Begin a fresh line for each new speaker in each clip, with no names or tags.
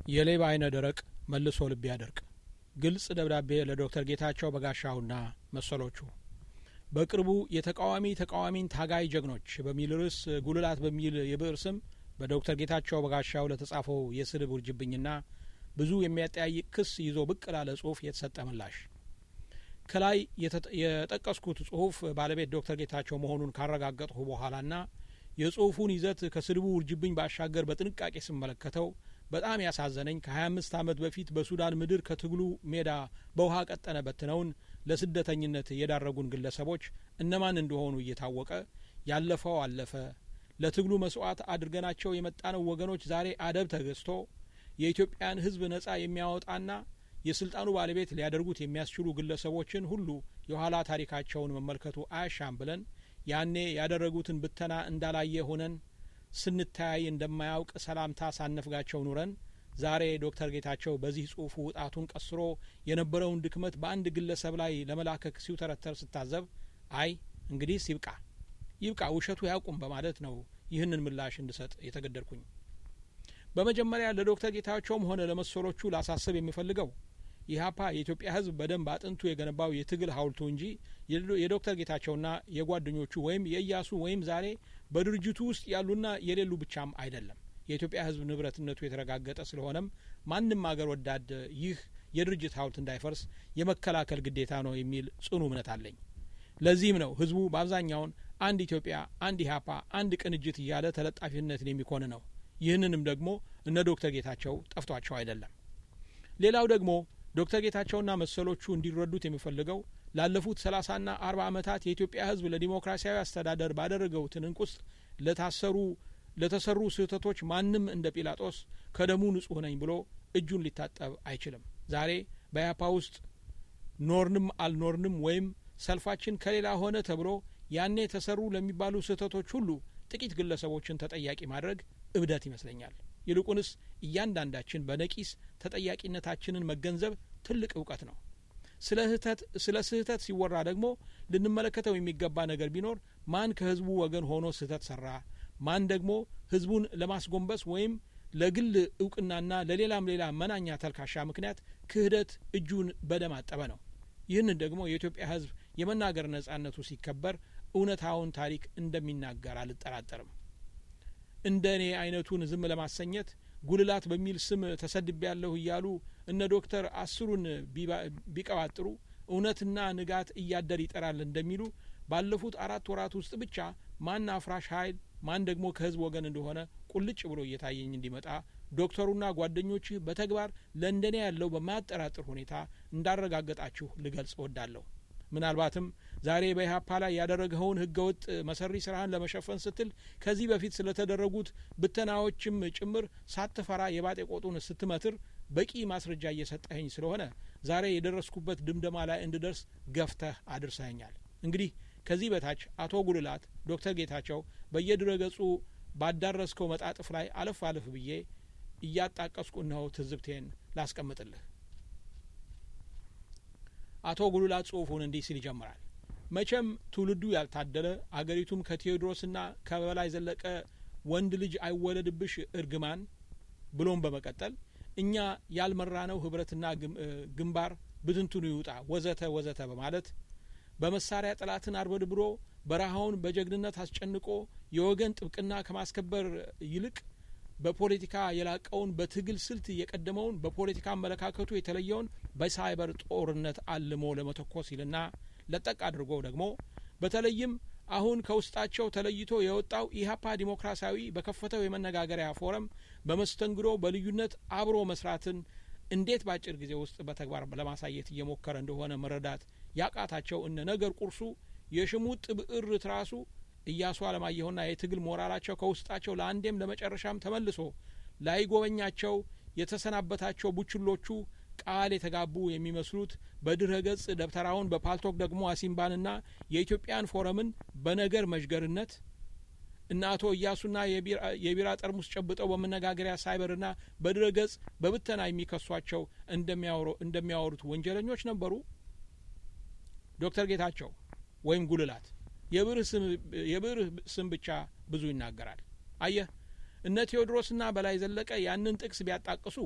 የሌባ አይነ ደረቅ መልሶ ልብ ያደርቅ ግልጽ ደብዳቤ ለዶክተር ጌታቸው በጋሻውና መሰሎቹ በቅርቡ የተቃዋሚ ተቃዋሚን ታጋይ ጀግኖች በሚል ርዕስ ጉልላት በሚል የብዕር ስም በዶክተር ጌታቸው በጋሻው ለተጻፈው የስድብ ውርጅብኝና ብዙ የሚያጠያይቅ ክስ ይዞ ብቅ ላለ ጽሁፍ የተሰጠ ምላሽ ከላይ የጠቀስኩት ጽሁፍ ባለቤት ዶክተር ጌታቸው መሆኑን ካረጋገጥሁ በኋላና የጽሁፉን ይዘት ከስድቡ ውርጅብኝ ባሻገር በጥንቃቄ ስመለከተው በጣም ያሳዘነኝ ከሀያ አምስት ዓመት በፊት በሱዳን ምድር ከትግሉ ሜዳ በውሃ ቀጠነ በትነውን ለስደተኝነት የዳረጉን ግለሰቦች እነማን እንደሆኑ እየታወቀ ያለፈው አለፈ ለትግሉ መስዋዕት አድርገናቸው የመጣነው ወገኖች ዛሬ አደብ ተገዝቶ የኢትዮጵያን ሕዝብ ነጻ የሚያወጣና የስልጣኑ ባለቤት ሊያደርጉት የሚያስችሉ ግለሰቦችን ሁሉ የኋላ ታሪካቸውን መመልከቱ አያሻም ብለን ያኔ ያደረጉትን ብተና እንዳላየ ሆነን ስንተያይ እንደማያውቅ ሰላምታ ሳነፍጋቸው ኑረን ዛሬ ዶክተር ጌታቸው በዚህ ጽሁፉ ውጣቱን ቀስሮ የነበረውን ድክመት በአንድ ግለሰብ ላይ ለመላከክ ሲውተረተር ስታዘብ አይ እንግዲህ ይብቃ ይብቃ ውሸቱ ያቁም በማለት ነው ይህንን ምላሽ እንድሰጥ የተገደድኩኝ። በመጀመሪያ ለዶክተር ጌታቸውም ሆነ ለመሰሎቹ ላሳስብ የሚፈልገው ኢህአፓ የኢትዮጵያ ህዝብ በደንብ አጥንቱ የገነባው የትግል ሀውልቱ እንጂ የዶክተር ጌታቸውና የጓደኞቹ ወይም የእያሱ ወይም ዛሬ በድርጅቱ ውስጥ ያሉና የሌሉ ብቻም አይደለም። የኢትዮጵያ ህዝብ ንብረትነቱ የተረጋገጠ ስለሆነም ማንም አገር ወዳድ ይህ የድርጅት ሀውልት እንዳይፈርስ የመከላከል ግዴታ ነው የሚል ጽኑ እምነት አለኝ። ለዚህም ነው ህዝቡ በአብዛኛውን አንድ ኢትዮጵያ፣ አንድ ኢህአፓ፣ አንድ ቅንጅት እያለ ተለጣፊነትን የሚኮን ነው። ይህንንም ደግሞ እነ ዶክተር ጌታቸው ጠፍቷቸው አይደለም። ሌላው ደግሞ ዶክተር ጌታቸውና መሰሎቹ እንዲረዱት የሚፈልገው ላለፉት ሰላሳና አርባ ዓመታት የኢትዮጵያ ህዝብ ለዲሞክራሲያዊ አስተዳደር ባደረገው ትንንቅ ውስጥ ለታሰሩ ለተሰሩ ስህተቶች ማንም እንደ ጲላጦስ ከደሙ ንጹሕ ነኝ ብሎ እጁን ሊታጠብ አይችልም። ዛሬ በያፓ ውስጥ ኖርንም አልኖርንም ወይም ሰልፋችን ከሌላ ሆነ ተብሎ ያኔ ተሰሩ ለሚባሉ ስህተቶች ሁሉ ጥቂት ግለሰቦችን ተጠያቂ ማድረግ እብደት ይመስለኛል። ይልቁንስ እያንዳንዳችን በነቂስ ተጠያቂነታችንን መገንዘብ ትልቅ እውቀት ነው። ስለ ስህተት ሲወራ ደግሞ ልንመለከተው የሚገባ ነገር ቢኖር ማን ከህዝቡ ወገን ሆኖ ስህተት ሰራ፣ ማን ደግሞ ህዝቡን ለማስጎንበስ ወይም ለግል እውቅናና ለሌላም ሌላ መናኛ ተልካሻ ምክንያት ክህደት እጁን በደም አጠበ ነው። ይህንን ደግሞ የኢትዮጵያ ህዝብ የመናገር ነጻነቱ ሲከበር እውነታውን ታሪክ እንደሚናገር አልጠራጠርም። እንደ እኔ አይነቱን ዝም ለማሰኘት ጉልላት በሚል ስም ተሰድቤ ያለሁ እያሉ እነ ዶክተር አስሩን ቢቀባጥሩ እውነትና ንጋት እያደር ይጠራል እንደሚሉ ባለፉት አራት ወራት ውስጥ ብቻ ማን አፍራሽ ኃይል ማን ደግሞ ከህዝብ ወገን እንደሆነ ቁልጭ ብሎ እየታየኝ እንዲመጣ ዶክተሩና ጓደኞችህ በተግባር ለእንደኔ ያለው በማያጠራጥር ሁኔታ እንዳረጋገጣችሁ ልገልጽ እወዳለሁ። ምናልባትም ዛሬ በኢህአፓ ላይ ያደረገውን ህገወጥ መሰሪ ስራህን ለመሸፈን ስትል ከዚህ በፊት ስለተደረጉት ብተናዎችም ጭምር ሳትፈራ የባጤ ቆጡን ስትመትር በቂ ማስረጃ እየሰጠኸኝ ስለሆነ ዛሬ የደረስኩበት ድምደማ ላይ እንድደርስ ገፍተህ አድርሰኸኛል። እንግዲህ ከዚህ በታች አቶ ጉልላት ዶክተር ጌታቸው በየድረ ገጹ ባዳረስከው መጣጥፍ ላይ አለፍ አለፍ ብዬ እያጣቀስኩ እነሆ ትዝብቴን ላስቀምጥልህ። አቶ ጉልላት ጽሁፉን እንዲህ ሲል ይጀምራል። መቼም ትውልዱ ያልታደለ አገሪቱም ከቴዎድሮስና ከበላይ ዘለቀ ወንድ ልጅ አይወለድብሽ እርግማን ብሎም በመቀጠል እኛ ያልመራነው ህብረትና ግንባር ብትንትኑ ይውጣ ወዘተ ወዘተ በማለት በመሳሪያ ጠላትን አርበድብሮ በረሃውን በጀግንነት አስጨንቆ የወገን ጥብቅና ከማስከበር ይልቅ በፖለቲካ የላቀውን በትግል ስልት የቀደመውን በፖለቲካ አመለካከቱ የተለየውን በሳይበር ጦርነት አልሞ ለመተኮስ ይልና ለጠቅ አድርጎ ደግሞ በተለይም አሁን ከውስጣቸው ተለይቶ የወጣው ኢህአፓ ዲሞክራሲያዊ በከፈተው የመነጋገሪያ ፎረም በመስተንግዶ በልዩነት አብሮ መስራትን እንዴት በአጭር ጊዜ ውስጥ በተግባር ለማሳየት እየሞከረ እንደሆነ መረዳት ያቃታቸው እነ ነገር ቁርሱ የሽሙጥ ብዕር ትራሱ እያሱ አለማየሁና የትግል ሞራላቸው ከውስጣቸው ለአንዴም ለመጨረሻም ተመልሶ ላይጎበኛቸው የተሰናበታቸው ቡችሎቹ ቃል የተጋቡ የሚመስሉት በድረ ገጽ ደብተራውን በፓልቶክ ደግሞ አሲምባንና የኢትዮጵያን ፎረምን በነገር መዥገርነት እነ አቶ እያሱና የቢራ ጠርሙስ ጨብጠው በመነጋገሪያ ሳይበርና በድረ ገጽ በብተና የሚከሷቸው እንደሚያወሩት ወንጀለኞች ነበሩ። ዶክተር ጌታቸው ወይም ጉልላት የብዕር ስም ብቻ ብዙ ይናገራል። አየህ እነ ቴዎድሮስና በላይ ዘለቀ ያንን ጥቅስ ቢያጣቅሱ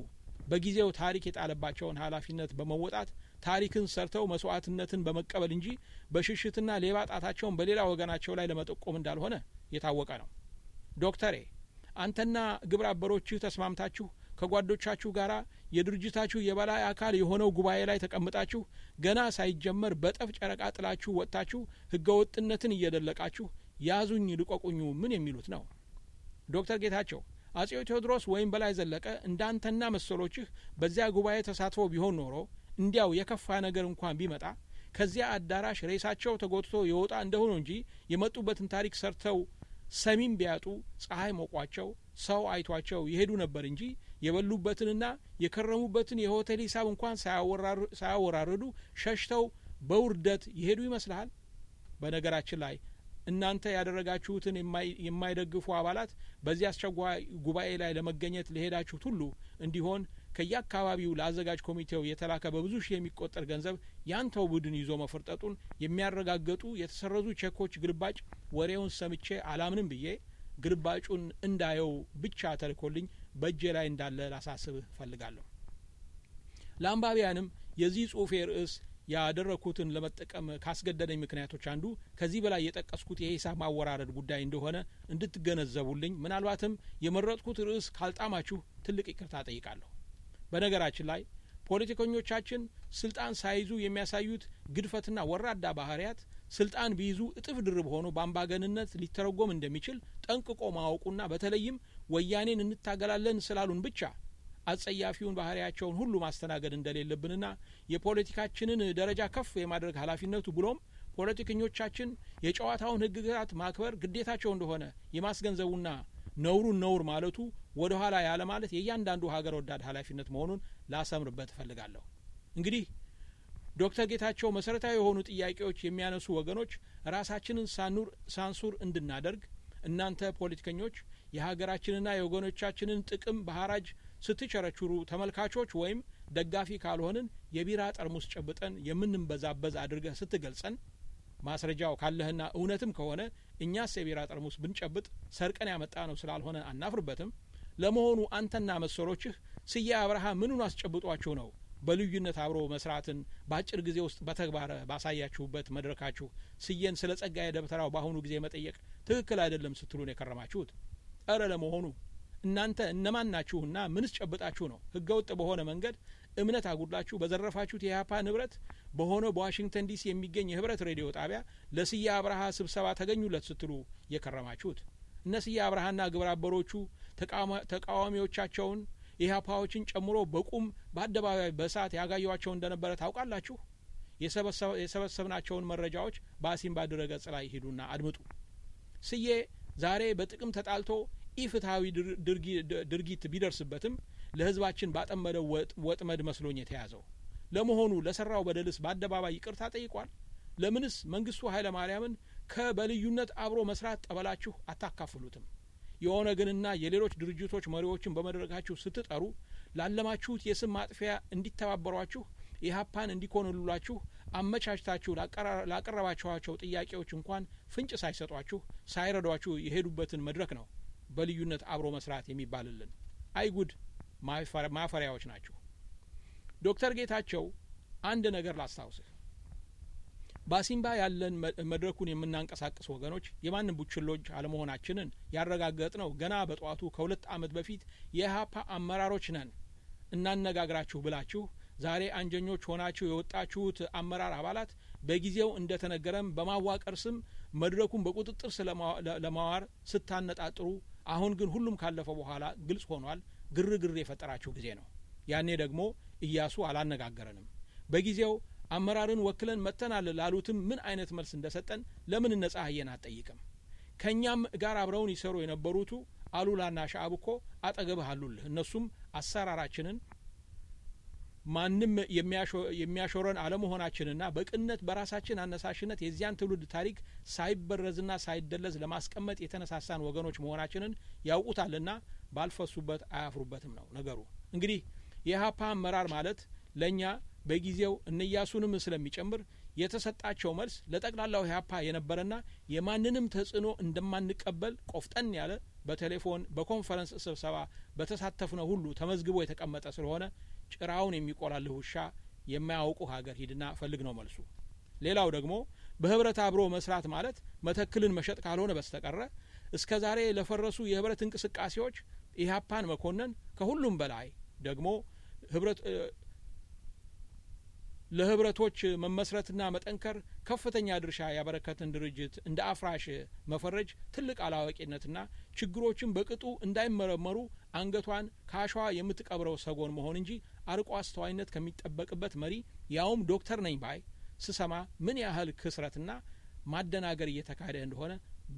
በጊዜው ታሪክ የጣለባቸውን ኃላፊነት በመወጣት ታሪክን ሰርተው መስዋዕትነትን በመቀበል እንጂ በሽሽትና ሌባ ጣታቸውን በሌላ ወገናቸው ላይ ለመጠቆም እንዳልሆነ የታወቀ ነው። ዶክተሬ አንተና ግብረ አበሮችህ ተስማምታችሁ ከጓዶቻችሁ ጋር የድርጅታችሁ የበላይ አካል የሆነው ጉባኤ ላይ ተቀምጣችሁ ገና ሳይጀመር በጠፍ ጨረቃ ጥላችሁ ወጥታችሁ ህገወጥነትን እየደለቃችሁ ያዙኝ ልቆቁኙ ምን የሚሉት ነው? ዶክተር ጌታቸው አጼው ቴዎድሮስ ወይም በላይ ዘለቀ እንዳንተና መሰሎችህ በዚያ ጉባኤ ተሳትፎ ቢሆን ኖሮ እንዲያው የከፋ ነገር እንኳን ቢመጣ ከዚያ አዳራሽ ሬሳቸው ተጎትቶ የወጣ እንደሆኑ እንጂ የመጡበትን ታሪክ ሰርተው ሰሚም ቢያጡ ፀሐይ ሞቋቸው ሰው አይቷቸው የሄዱ ነበር እንጂ የበሉበትንና የከረሙበትን የሆቴል ሂሳብ እንኳን ሳያወራርዱ ሸሽተው በውርደት የሄዱ ይመስልሃል? በነገራችን ላይ እናንተ ያደረጋችሁትን የማይደግፉ አባላት በዚህ አስቸኳይ ጉባኤ ላይ ለመገኘት ለሄዳችሁት ሁሉ እንዲሆን ከየአካባቢው ለአዘጋጅ ኮሚቴው የተላከ በብዙ ሺህ የሚቆጠር ገንዘብ ያንተው ቡድን ይዞ መፈርጠጡን የሚያረጋግጡ የተሰረዙ ቼኮች ግልባጭ ወሬውን ሰምቼ አላምንም ብዬ ግልባጩን እንዳየው ብቻ ተልኮልኝ በእጄ ላይ እንዳለ ላሳስብህ እፈልጋለሁ። ለአንባቢያንም የዚህ ጽሁፌ ርዕስ ያደረግኩትን ለመጠቀም ካስገደደኝ ምክንያቶች አንዱ ከዚህ በላይ የጠቀስኩት የሂሳብ ማወራረድ ጉዳይ እንደሆነ እንድትገነዘቡልኝ፣ ምናልባትም የመረጥኩት ርዕስ ካልጣማችሁ ትልቅ ይቅርታ ጠይቃለሁ። በነገራችን ላይ ፖለቲከኞቻችን ስልጣን ሳይዙ የሚያሳዩት ግድፈትና ወራዳ ባህሪያት ስልጣን ቢይዙ እጥፍ ድርብ ሆኖ በአምባገንነት ሊተረጎም እንደሚችል ጠንቅቆ ማወቁና በተለይም ወያኔን እንታገላለን ስላሉን ብቻ አጸያፊውን ባህሪያቸውን ሁሉ ማስተናገድ እንደሌለብንና የፖለቲካችንን ደረጃ ከፍ የማድረግ ኃላፊነቱ ብሎም ፖለቲከኞቻችን የጨዋታውን ሕግጋት ማክበር ግዴታቸው እንደሆነ የማስገንዘቡና ነውሩን ነውር ማለቱ ወደ ኋላ ያለ ማለት የእያንዳንዱ ሀገር ወዳድ ኃላፊነት መሆኑን ላሰምርበት እፈልጋለሁ። እንግዲህ ዶክተር ጌታቸው መሰረታዊ የሆኑ ጥያቄዎች የሚያነሱ ወገኖች ራሳችንን ሳንሱር እንድናደርግ እናንተ ፖለቲከኞች የሀገራችንና የወገኖቻችንን ጥቅም በሀራጅ ስትቸረችሩ ተመልካቾች ወይም ደጋፊ ካልሆንን የቢራ ጠርሙስ ጨብጠን የምንበዛበዝ አድርገህ ስትገልጸን ማስረጃው ካለህና እውነትም ከሆነ እኛስ የቢራ ጠርሙስ ብንጨብጥ ሰርቀን ያመጣ ነው ስላልሆነ አናፍርበትም። ለመሆኑ አንተና መሰሎችህ ስዬ አብርሃ ምኑን አስጨብጧችሁ ነው በልዩነት አብሮ መስራትን በአጭር ጊዜ ውስጥ በተግባር ባሳያችሁበት መድረካችሁ ስዬን ስለ ጸጋዬ ደብተራው በአሁኑ ጊዜ መጠየቅ ትክክል አይደለም ስትሉን የከረማችሁት? እረ ለመሆኑ እናንተ እነማን ናችሁና ምንስ ጨብጣችሁ ነው ህገወጥ በሆነ መንገድ እምነት አጉድላችሁ በዘረፋችሁት የኢህአፓ ንብረት በሆነ በዋሽንግተን ዲሲ የሚገኝ የህብረት ሬዲዮ ጣቢያ ለስዬ አብርሃ ስብሰባ ተገኙለት ስትሉ የከረማችሁት? እነ ስዬ አብርሃና ግብረ አበሮቹ ተቃዋሚዎቻቸውን ኢህአፓዎችን ጨምሮ በቁም በአደባባይ በእሳት ያጋዩዋቸው እንደነበረ ታውቃላችሁ። የሰበሰብናቸውን መረጃዎች በአሲምባ ድረገጽ ላይ ሂዱና አድምጡ። ስዬ ዛሬ በጥቅም ተጣልቶ ኢፍትሐዊ ድርጊት ቢደርስበትም ለህዝባችን ባጠመደው ወጥመድ መስሎኝ የተያዘው። ለመሆኑ ለሰራው በደልስ በአደባባይ ይቅርታ ጠይቋል? ለምንስ መንግስቱ ኃይለ ማርያምን ከበልዩነት አብሮ መስራት ጠበላችሁ አታካፍሉትም? የኦነግንና የሌሎች ድርጅቶች መሪዎችን በመድረካችሁ ስትጠሩ ላለማችሁት የስም ማጥፊያ እንዲተባበሯችሁ ኢህአፓን እንዲኮንሉላችሁ አመቻችታችሁ ላቀረባችኋቸው ጥያቄዎች እንኳን ፍንጭ ሳይሰጧችሁ ሳይረዷችሁ የሄዱበትን መድረክ ነው በልዩነት አብሮ መስራት የሚባልልን። አይጉድ ማፈሪያዎች ናችሁ። ዶክተር ጌታቸው አንድ ነገር ላስታውስህ። በአሲምባ ያለን መድረኩን የምናንቀሳቅስ ወገኖች የማንም ቡችሎች አለመሆናችንን ያረጋገጥነው ገና በጠዋቱ ከሁለት ዓመት በፊት የኢህአፓ አመራሮች ነን እናነጋግራችሁ ብላችሁ ዛሬ አንጀኞች ሆናችሁ የወጣችሁት አመራር አባላት በጊዜው እንደ ተነገረም በማዋቀር ስም መድረኩን በቁጥጥር ለማዋር ስታነጣጥሩ፣ አሁን ግን ሁሉም ካለፈ በኋላ ግልጽ ሆኗል። ግርግር የፈጠራችሁ ጊዜ ነው። ያኔ ደግሞ እያሱ አላነጋገረንም። በጊዜው አመራርን ወክለን መጥተናል ላሉትም ምን አይነት መልስ እንደሰጠን ለምን እነ ጸሐዬን አትጠይቅም? ከእኛም ጋር አብረውን ይሰሩ የነበሩቱ አሉላና ሻዕብ እኮ አጠገብህ አሉልህ። እነሱም አሰራራችንን ማንም የሚያሾረን አለመሆናችንና በቅነት በራሳችን አነሳሽነት የዚያን ትውልድ ታሪክ ሳይበረዝና ሳይደለዝ ለማስቀመጥ የተነሳሳን ወገኖች መሆናችንን ያውቁታልና ባልፈሱበት አያፍሩበትም ነው ነገሩ። እንግዲህ የኢህአፓ አመራር ማለት ለእኛ በጊዜው እነያሱንም ስለሚጨምር የተሰጣቸው መልስ ለጠቅላላው ኢህአፓ የነበረና የማንንም ተጽዕኖ እንደማንቀበል ቆፍጠን ያለ በቴሌፎን በኮንፈረንስ ስብሰባ በተሳተፍነው ሁሉ ተመዝግቦ የተቀመጠ ስለሆነ ጭራውን የሚቆላልህ ውሻ የማያውቁ ሀገር ሂድና ፈልግ ነው መልሱ። ሌላው ደግሞ በህብረት አብሮ መስራት ማለት መተክልን መሸጥ ካልሆነ በስተቀረ እስከ ዛሬ ለፈረሱ የህብረት እንቅስቃሴዎች ኢህአፓን መኮነን ከሁሉም በላይ ደግሞ ህብረት ለህብረቶች መመስረትና መጠንከር ከፍተኛ ድርሻ ያበረከትን ድርጅት እንደ አፍራሽ መፈረጅ ትልቅ አላዋቂነትና ችግሮችን በቅጡ እንዳይመረመሩ አንገቷን ከአሸዋ የምትቀብረው ሰጎን መሆን እንጂ አርቆ አስተዋይነት ከሚጠበቅበት መሪ ያውም ዶክተር ነኝ ባይ ስሰማ ምን ያህል ክስረትና ማደናገር እየተካሄደ እንደሆነ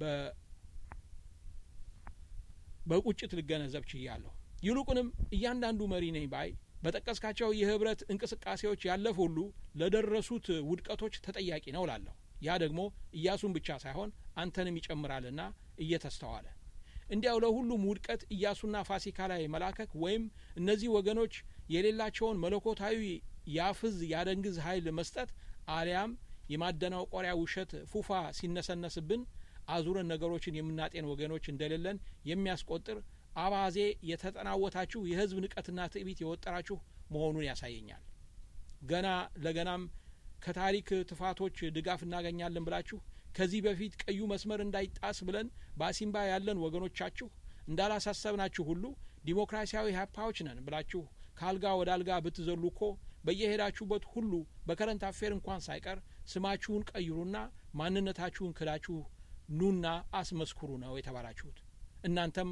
በቁጭት ልገነዘብ ችያለሁ። ይልቁንም እያንዳንዱ መሪ ነኝ ባይ በጠቀስካቸው የህብረት እንቅስቃሴዎች ያለፈ ሁሉ ለደረሱት ውድቀቶች ተጠያቂ ነው ላለሁ። ያ ደግሞ እያሱን ብቻ ሳይሆን አንተንም ይጨምራልና እየተስተዋለ እንዲያው ለሁሉም ውድቀት እያሱና ፋሲካ ላይ መላከክ ወይም እነዚህ ወገኖች የሌላቸውን መለኮታዊ ያፍዝ ያደንግዝ ኃይል መስጠት አሊያም የማደናቆሪያ ውሸት ፉፋ ሲነሰነስብን አዙረን ነገሮችን የምናጤን ወገኖች እንደሌለን የሚያስቆጥር አባዜ የተጠናወታችሁ የህዝብ ንቀትና ትዕቢት የወጠራችሁ መሆኑን ያሳየኛል። ገና ለገናም ከታሪክ ትፋቶች ድጋፍ እናገኛለን ብላችሁ ከዚህ በፊት ቀዩ መስመር እንዳይጣስ ብለን በአሲምባ ያለን ወገኖቻችሁ እንዳላሳሰብናችሁ ሁሉ ዲሞክራሲያዊ ሀፓዎች ነን ብላችሁ ከአልጋ ወደ አልጋ ብትዘሉ እኮ በየሄዳችሁበት ሁሉ በከረንት አፌር እንኳን ሳይቀር ስማችሁን ቀይሩና ማንነታችሁን ክዳችሁ ኑና አስመስክሩ ነው የተባላችሁት። እናንተም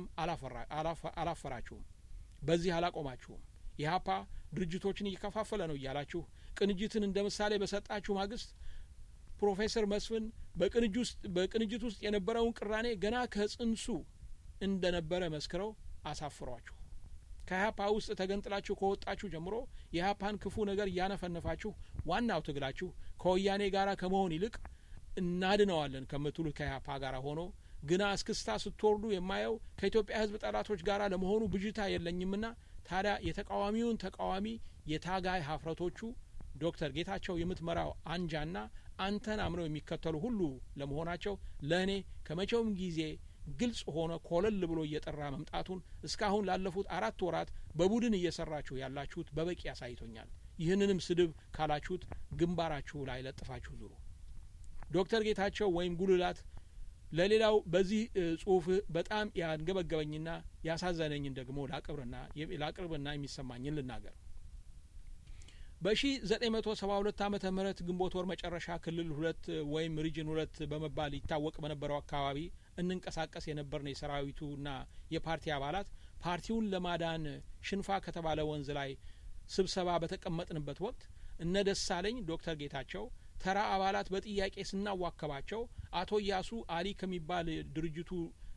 አላፈራችሁም። በዚህ አላቆማችሁም። ኢህአፓ ድርጅቶችን እየከፋፈለ ነው እያላችሁ ቅንጅትን እንደ ምሳሌ በሰጣችሁ ማግስት ፕሮፌሰር መስፍን በቅንጅት ውስጥ የነበረውን ቅራኔ ገና ከጽንሱ እንደነበረ መስክረው አሳፍሯችሁ ከኢህአፓ ውስጥ ተገንጥላችሁ ከወጣችሁ ጀምሮ የኢህአፓን ክፉ ነገር እያነፈነፋችሁ ዋናው ትግላችሁ ከወያኔ ጋር ከመሆን ይልቅ እናድነዋለን ከምትሉት ከኢህአፓ ጋር ሆኖ ግና እስክስታ ስትወርዱ የማየው ከኢትዮጵያ ሕዝብ ጠላቶች ጋር ለመሆኑ ብዥታ የለኝምና ታዲያ የተቃዋሚውን ተቃዋሚ የታጋይ ሀፍረቶቹ ዶክተር ጌታቸው የምትመራው አንጃና አንተን አምነው የሚከተሉ ሁሉ ለመሆናቸው ለእኔ ከመቼውም ጊዜ ግልጽ ሆነ ኮለል ብሎ እየጠራ መምጣቱን እስካሁን ላለፉት አራት ወራት በቡድን እየሰራችሁ ያላችሁት በበቂ አሳይቶኛል። ይህንንም ስድብ ካላችሁት ግንባራችሁ ላይ ለጥፋችሁ ዙሩ። ዶክተር ጌታቸው ወይም ጉልላት ለሌላው በዚህ ጽሁፍ በጣም ያንገበገበኝና ያሳዘነኝን ደግሞ ላቅርብና የሚሰማኝን ልናገር። በሺ ዘጠኝ መቶ ሰባ ሁለት ዓመተ ምህረት ግንቦት ወር መጨረሻ ክልል ሁለት ወይም ሪጅን ሁለት በመባል ይታወቅ በነበረው አካባቢ እንንቀሳቀስ የነበርን የሰራዊቱና የፓርቲ አባላት ፓርቲውን ለማዳን ሽንፋ ከተባለ ወንዝ ላይ ስብሰባ በተቀመጥንበት ወቅት እነ ደሳለኝ ዶክተር ጌታቸው ተራ አባላት በጥያቄ ስናዋከባቸው አቶ እያሱ አሊ ከሚባል ድርጅቱ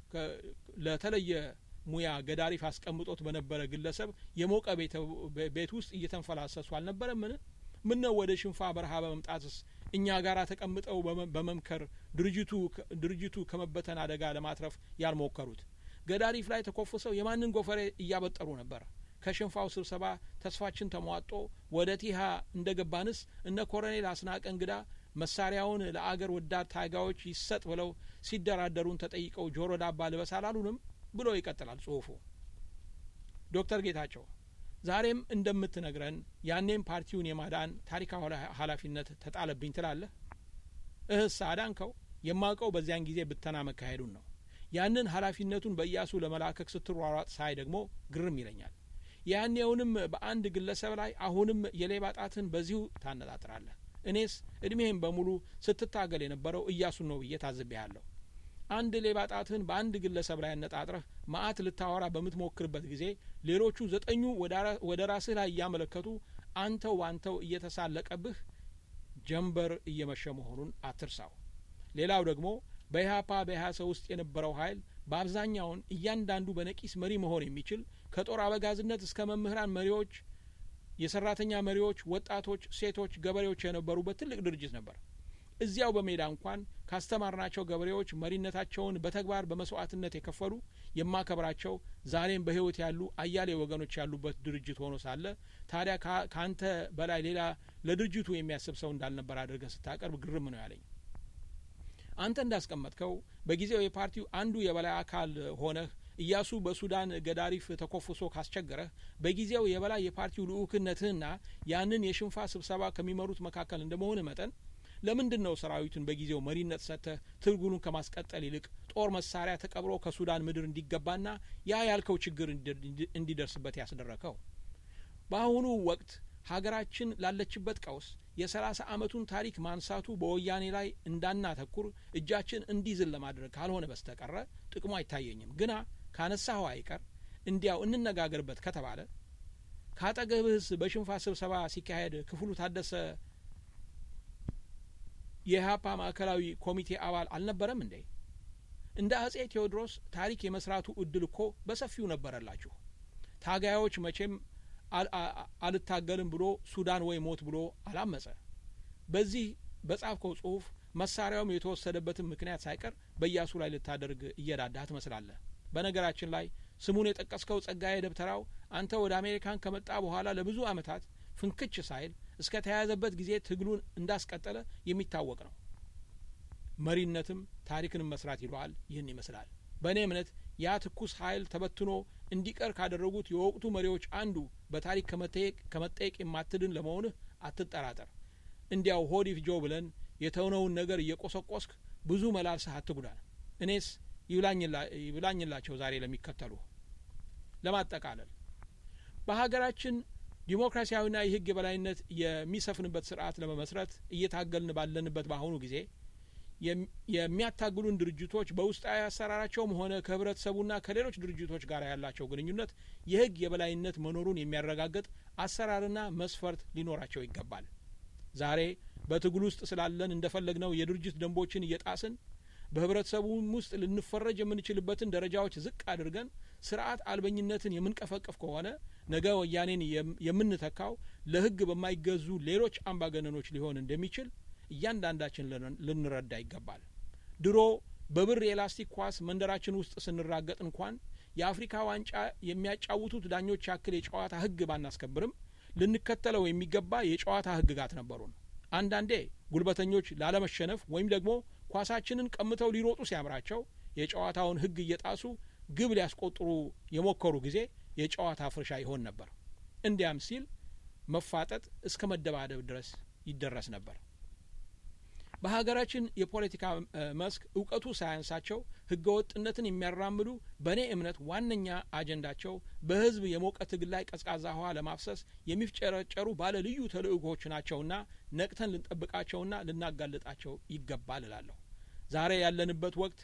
ለተለየ ሙያ ገዳሪፍ አስቀምጦት በነበረ ግለሰብ የሞቀ ቤት ውስጥ እየተንፈላሰሱ አልነበረምን? ምን ነው ወደ ሽንፋ በረሃ በመምጣትስ እኛ ጋር ተቀምጠው በመምከር ድርጅቱ ከመበተን አደጋ ለማትረፍ ያልሞከሩት? ገዳሪፍ ላይ ተኮፍሰው የማንን ጎፈሬ እያበጠሩ ነበር? ከሽንፋው ስብሰባ ተስፋችን ተሟጦ ወደ ቲሃ እንደ ገባንስ እነ ኮሎኔል አስናቀ እንግዳ መሳሪያውን ለአገር ወዳድ ታጋዮች ይሰጥ ብለው ሲደራደሩን ተጠይቀው ጆሮ ዳባ ልበስ አላሉንም ብሎ ይቀጥላል ጽሁፉ። ዶክተር ጌታቸው ዛሬም እንደምትነግረን ያኔም ፓርቲውን የማዳን ታሪካዊ ኃላፊነት ተጣለብኝ ትላለህ። እህስ አዳንከው? የማውቀው በዚያን ጊዜ ብተና መካሄዱን ነው። ያንን ኃላፊነቱን በኢያሱ ለመላከክ ስትሯሯጥ ሳይ ደግሞ ግርም ይለኛል። ያኔውንም በአንድ ግለሰብ ላይ አሁንም የሌባ ጣትን በዚሁ ታነጣጥራለህ። እኔስ እድሜህን በሙሉ ስትታገል የነበረው እያሱን ነው ብዬ ታዝቤያለሁ። አንድ ሌባ ጣትህን በአንድ ግለሰብ ላይ አነጣጥረህ መዓት ልታወራ በምትሞክርበት ጊዜ ሌሎቹ ዘጠኙ ወደ ራስህ ላይ እያመለከቱ አንተው ባንተው እየተሳለቀብህ ጀንበር እየመሸ መሆኑን አትርሳው። ሌላው ደግሞ በኢህአፓ በኢህአሰ ውስጥ የነበረው ኃይል በአብዛኛውን እያንዳንዱ በነቂስ መሪ መሆን የሚችል ከጦር አበጋዝነት እስከ መምህራን መሪዎች፣ የሰራተኛ መሪዎች፣ ወጣቶች፣ ሴቶች፣ ገበሬዎች የነበሩበት ትልቅ ድርጅት ነበር። እዚያው በሜዳ እንኳን ካስተማርናቸው ገበሬዎች መሪነታቸውን በተግባር በመስዋዕትነት የከፈሉ የማከብራቸው ዛሬም በሕይወት ያሉ አያሌ ወገኖች ያሉበት ድርጅት ሆኖ ሳለ ታዲያ ከአንተ በላይ ሌላ ለድርጅቱ የሚያስብ ሰው እንዳልነበር አድርገህ ስታቀርብ ግርም ነው ያለኝ። አንተ እንዳስቀመጥከው በጊዜው የፓርቲው አንዱ የበላይ አካል ሆነህ ኢያሱ በሱዳን ገዳሪፍ ተኮፍሶ ካስቸገረህ በጊዜው የበላይ የፓርቲው ልኡክነትህና ያንን የሽንፋ ስብሰባ ከሚመሩት መካከል እንደመሆንህ መጠን ለምንድን ነው ሰራዊቱን በጊዜው መሪነት ሰጥተህ ትግሉን ከማስቀጠል ይልቅ ጦር መሳሪያ ተቀብሮ ከሱዳን ምድር እንዲገባና ያ ያልከው ችግር እንዲደርስበት ያስደረከው? በአሁኑ ወቅት ሀገራችን ላለችበት ቀውስ የሰላሳ አመቱን ታሪክ ማንሳቱ በወያኔ ላይ እንዳናተኩር እጃችን እንዲዝል ለማድረግ ካልሆነ በስተቀረ ጥቅሙ አይታየኝም። ግና ካነሳኸው አይቀር እንዲያው እንነጋገርበት ከተባለ ካጠገብህስ በሽንፋ ስብሰባ ሲካሄድ ክፍሉ ታደሰ የኢህአፓ ማዕከላዊ ኮሚቴ አባል አልነበረም እንዴ? እንደ አጼ ቴዎድሮስ ታሪክ የመስራቱ እድል እኮ በሰፊው ነበረላችሁ። ታጋዮች መቼም አልታገልም ብሎ ሱዳን ወይ ሞት ብሎ አላመጸ። በዚህ በጻፍከው ጽሁፍ መሳሪያውም የተወሰደበትን ምክንያት ሳይቀር በኢያሱ ላይ ልታደርግ እየዳዳህ ትመስላለህ። በነገራችን ላይ ስሙን የጠቀስከው ጸጋዬ ደብተራው አንተ ወደ አሜሪካን ከመጣ በኋላ ለብዙ አመታት ፍንክች ሳይል እስከ ተያያዘበት ጊዜ ትግሉን እንዳስቀጠለ የሚታወቅ ነው። መሪነትም ታሪክንም መስራት ይለዋል። ይህን ይመስላል። በእኔ እምነት ያ ትኩስ ኃይል ተበትኖ እንዲቀር ካደረጉት የወቅቱ መሪዎች አንዱ በታሪክ ከመጠየቅ የማትድን ለመሆንህ አትጠራጠር። እንዲያው ሆዲፍ ጆ ብለን የተውነውን ነገር እየቆሰቆስክ ብዙ መላልሰህ አትጉዳን። እኔስ ይብላኝላቸው ዛሬ ለሚከተሉ። ለማጠቃለል በሀገራችን ዲሞክራሲያዊና የሕግ የበላይነት የሚሰፍንበት ስርዓት ለመመስረት እየታገልን ባለንበት በአሁኑ ጊዜ የሚያታግሉን ድርጅቶች በውስጣዊ አሰራራቸውም ሆነ ከህብረተሰቡና ከሌሎች ድርጅቶች ጋር ያላቸው ግንኙነት የህግ የበላይነት መኖሩን የሚያረጋግጥ አሰራርና መስፈርት ሊኖራቸው ይገባል። ዛሬ በትግል ውስጥ ስላለን እንደፈለግነው የድርጅት ደንቦችን እየጣስን በህብረተሰቡም ውስጥ ልንፈረጅ የምንችልበትን ደረጃዎች ዝቅ አድርገን ስርዓት አልበኝነትን የምንቀፈቅፍ ከሆነ ነገ ወያኔን የምንተካው ለህግ በማይገዙ ሌሎች አምባገነኖች ሊሆን እንደሚችል እያንዳንዳችን ልንረዳ ይገባል። ድሮ በብር የላስቲክ ኳስ መንደራችን ውስጥ ስንራገጥ እንኳን የአፍሪካ ዋንጫ የሚያጫውቱት ዳኞች ያክል የጨዋታ ህግ ባናስከብርም ልንከተለው የሚገባ የጨዋታ ህግጋት ነበሩን። አንዳንዴ ጉልበተኞች ላለመሸነፍ ወይም ደግሞ ኳሳችንን ቀምተው ሊሮጡ ሲያምራቸው የጨዋታውን ህግ እየጣሱ ግብ ሊያስቆጥሩ የሞከሩ ጊዜ የጨዋታ ፍርሻ ይሆን ነበር። እንዲያም ሲል መፋጠጥ እስከ መደባደብ ድረስ ይደረስ ነበር። በሀገራችን የፖለቲካ መስክ እውቀቱ ሳያንሳቸው ህገ ወጥነትን የሚያራምዱ በእኔ እምነት ዋነኛ አጀንዳቸው በህዝብ የሞቀ ትግል ላይ ቀዝቃዛ ውሃ ለማፍሰስ የሚፍጨረጨሩ ባለ ልዩ ተልእኮዎች ናቸውና ነቅተን ልንጠብቃቸውና ልናጋልጣቸው ይገባል እላለሁ። ዛሬ ያለንበት ወቅት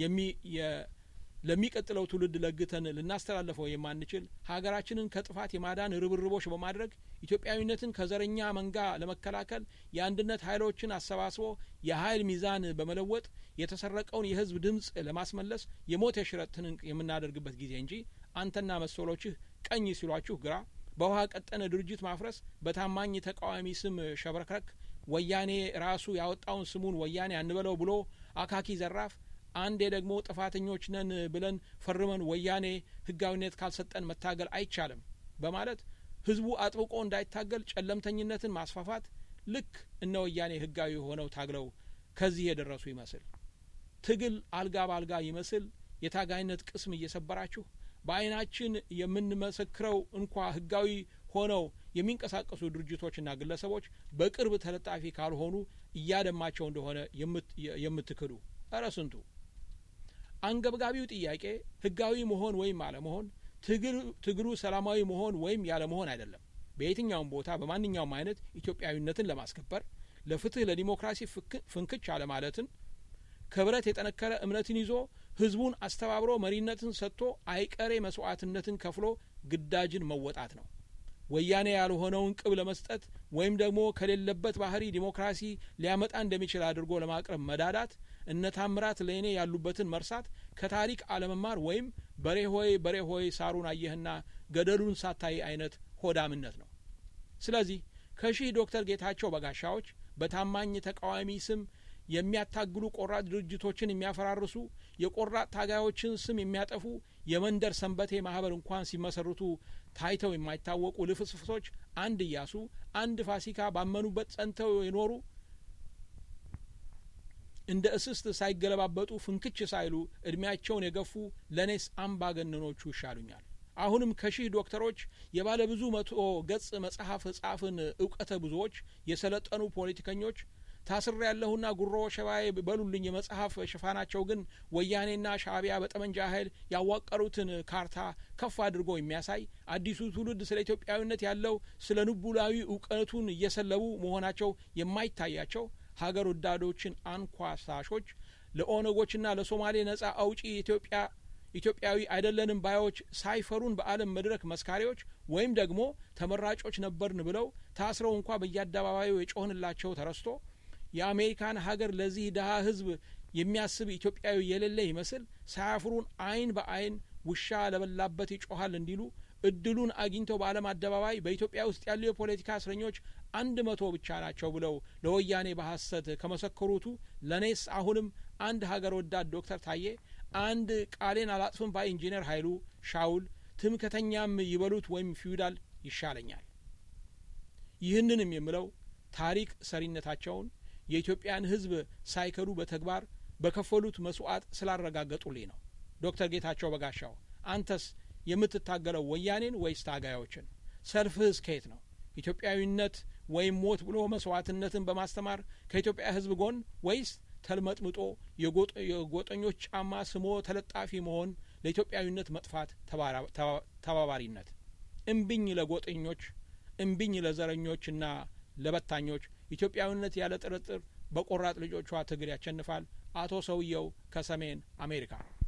ለሚቀጥለው ትውልድ ለግተን ልናስተላልፈው የማንችል ሀገራችንን ከጥፋት የማዳን ርብርቦች በማድረግ ኢትዮጵያዊነትን ከዘረኛ መንጋ ለመከላከል የአንድነት ኃይሎችን አሰባስቦ የኃይል ሚዛን በመለወጥ የተሰረቀውን የህዝብ ድምፅ ለማስመለስ የሞት የሽረት ትንቅ የምናደርግበት ጊዜ እንጂ አንተና መሰሎችህ ቀኝ ሲሏችሁ ግራ፣ በውሃ ቀጠነ ድርጅት ማፍረስ፣ በታማኝ ተቃዋሚ ስም ሸብረክረክ፣ ወያኔ ራሱ ያወጣውን ስሙን ወያኔ አንበለው ብሎ አካኪ ዘራፍ አንዴ ደግሞ ጥፋተኞች ነን ብለን ፈርመን ወያኔ ህጋዊነት ካልሰጠን መታገል አይቻልም በማለት ህዝቡ አጥብቆ እንዳይታገል ጨለምተኝነትን ማስፋፋት ልክ እነ ወያኔ ህጋዊ ሆነው ታግለው ከዚህ የደረሱ ይመስል ትግል አልጋ በአልጋ ይመስል የታጋይነት ቅስም እየሰበራችሁ በአይናችን የምንመሰክረው እንኳ ህጋዊ ሆነው የሚንቀሳቀሱ ድርጅቶችና ግለሰቦች በቅርብ ተለጣፊ ካልሆኑ እያደማቸው እንደሆነ የምትክዱ እረ ስንቱ። አንገብጋቢው ጥያቄ ህጋዊ መሆን ወይም አለመሆን፣ ትግሉ ሰላማዊ መሆን ወይም ያለመሆን አይደለም። በየትኛውም ቦታ በማንኛውም አይነት ኢትዮጵያዊነትን ለማስከበር ለፍትህ፣ ለዲሞክራሲ ፍንክች አለማለትን ከብረት የጠነከረ እምነትን ይዞ ህዝቡን አስተባብሮ መሪነትን ሰጥቶ አይቀሬ መስዋዕትነትን ከፍሎ ግዳጅን መወጣት ነው። ወያኔ ያልሆነውን ቅብ ለመስጠት ወይም ደግሞ ከሌለበት ባህሪ ዲሞክራሲ ሊያመጣ እንደሚችል አድርጎ ለማቅረብ መዳዳት እነ ታምራት ለእኔ ያሉበትን መርሳት ከታሪክ አለመማር ወይም በሬ ሆይ በሬ ሆይ ሳሩን አየህና ገደሉን ሳታይ አይነት ሆዳምነት ነው። ስለዚህ ከሺህ ዶክተር ጌታቸው በጋሻዎች በታማኝ ተቃዋሚ ስም የሚያታግሉ ቆራጥ ድርጅቶችን የሚያፈራርሱ የቆራጥ ታጋዮችን ስም የሚያጠፉ የመንደር ሰንበቴ ማህበር እንኳን ሲመሰርቱ ታይተው የማይታወቁ ልፍስፍሶች አንድ እያሱ አንድ ፋሲካ ባመኑበት ጸንተው የኖሩ እንደ እስስት ሳይገለባበጡ ፍንክች ሳይሉ እድሜያቸውን የገፉ ለእኔስ አምባገነኖቹ ይሻሉኛል። አሁንም ከሺህ ዶክተሮች የባለ ብዙ መቶ ገጽ መጽሐፍ ጻፍን እውቀተ ብዙዎች የሰለጠኑ ፖለቲከኞች ታስሬ ያለሁና ጉሮ ሸባዬ በሉልኝ የመጽሐፍ ሽፋናቸው ግን ወያኔና ሻእቢያ በጠመንጃ ኃይል ያዋቀሩትን ካርታ ከፍ አድርጎ የሚያሳይ አዲሱ ትውልድ ስለ ኢትዮጵያዊነት ያለው ስለ ንቡላዊ እውቀቱን እየሰለቡ መሆናቸው የማይታያቸው ሀገር ወዳዶችን አንኳሳሾች ለኦነጎችና ለሶማሌ ነጻ አውጪ ኢትዮጵያ ኢትዮጵያዊ አይደለንም ባዮች ሳይፈሩን በዓለም መድረክ መስካሪዎች ወይም ደግሞ ተመራጮች ነበርን ብለው ታስረው እንኳ በየአደባባዩ የጮህንላቸው ተረስቶ የአሜሪካን ሀገር ለዚህ ድሀ ሕዝብ የሚያስብ ኢትዮጵያዊ የሌለ ይመስል ሳያፍሩን ዓይን በዓይን ውሻ ለበላበት ይጮሃል እንዲሉ እድሉን አግኝተው በዓለም አደባባይ በኢትዮጵያ ውስጥ ያሉ የፖለቲካ እስረኞች አንድ መቶ ብቻ ናቸው ብለው ለወያኔ በሐሰት ከመሰከሩቱ ለእኔስ አሁንም አንድ ሀገር ወዳድ ዶክተር ታዬ አንድ ቃሌን አላጥፍም ባይ ኢንጂነር ኃይሉ ሻውል ትምክተኛም ይበሉት ወይም ፊውዳል ይሻለኛል። ይህንንም የምለው ታሪክ ሰሪነታቸውን የኢትዮጵያን ሕዝብ ሳይከዱ በተግባር በከፈሉት መስዋዕት ስላረጋገጡልኝ ነው። ዶክተር ጌታቸው በጋሻው አንተስ የምትታገለው ወያኔን ወይስ ታጋዮችን? ሰልፍህስ ከየት ነው? ኢትዮጵያዊነት ወይም ሞት ብሎ መስዋዕትነትን በማስተማር ከኢትዮጵያ ሕዝብ ጎን ወይስ ተልመጥምጦ የጎጠኞች ጫማ ስሞ ተለጣፊ መሆን ለኢትዮጵያዊነት መጥፋት ተባባሪነት? እምቢኝ ለጎጠኞች፣ እምቢኝ ለዘረኞችና ለበታኞች። ኢትዮጵያዊነት ያለ ጥርጥር በቆራጥ ልጆቿ ትግል ያሸንፋል። አቶ ሰውየው ከሰሜን አሜሪካ